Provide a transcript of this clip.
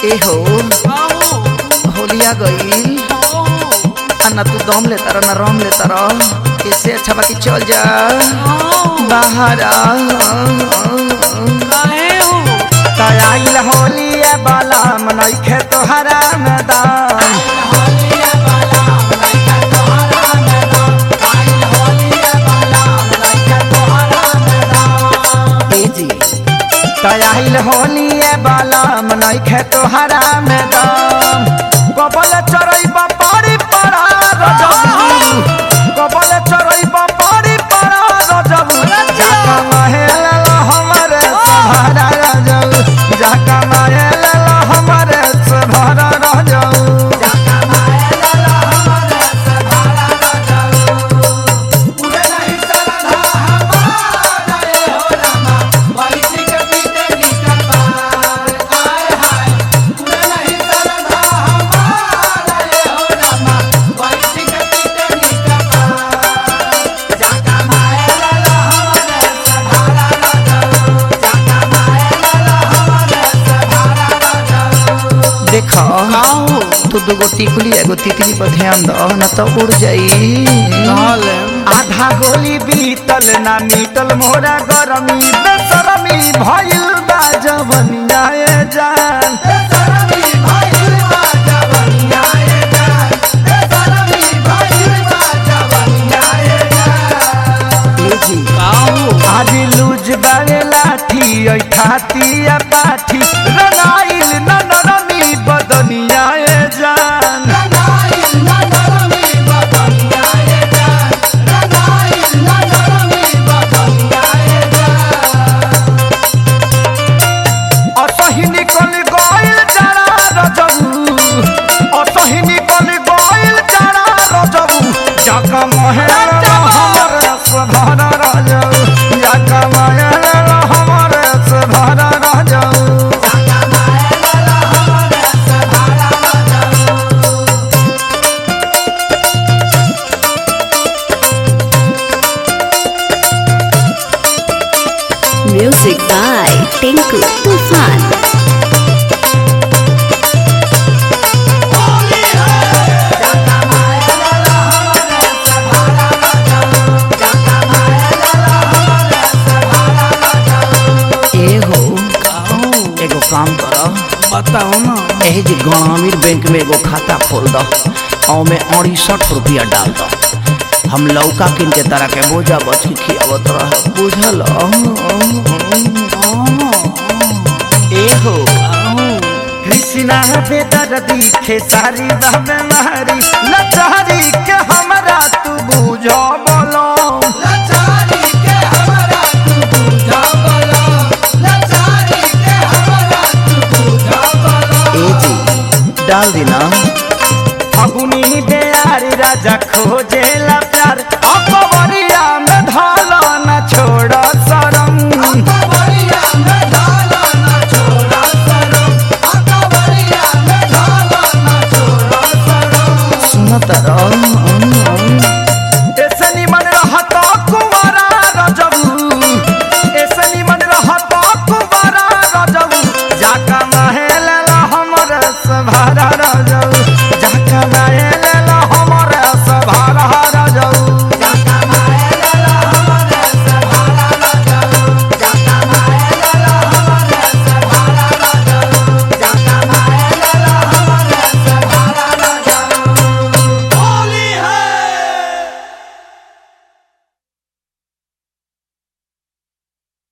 ए हो होलिया गईल आ ना तू दम लेता रह ना रम लेता रह इससे अच्छा बाकी चल जा बाहर आ तयाइल होलिया बाला मनैखे तोहरा मैदान ए जी तयाइल होलिया बाला मनैखे तोहरा मैदान कबल चरई बापारी पड़ा रजबू कबल चरई बापारी पड़ा रजबू जाका महल हमरे सहारा रजबू जाका महल हमरे सहारा रजबू देखो तू दूगो टिकुली एगो तितली पर ध्यान दो न तो उड़ जाई आधा गोली बीतल ना मीतल मोरा गरमी बेसरमी भइल बा जवनिया ए जान ए जी आज लूज बागे लाठी ऐ खाती या पाठी रनाइल न नरमी बदनिया ए जान असही निकल गइल जरा रजबू असही निकल गइल जरा रजबू जाका महल हमर सधर रजबू जाका महल हमर सधर रजबू Music by Tinku Tufan. ए हो एगो काम कर बताओ ना एही जी ग्रामीण बैंक में एगो खाता खोल दो और में अड़सठ रुपया डाल दो हम लौका किन के तरह के बोझा बच के खियावत रह बुझल ए हो कृष्णा बेदर दिखे सारी बहबे मारी लचारी के हमरा तू बुझो बोलो ए जी डाल दी ना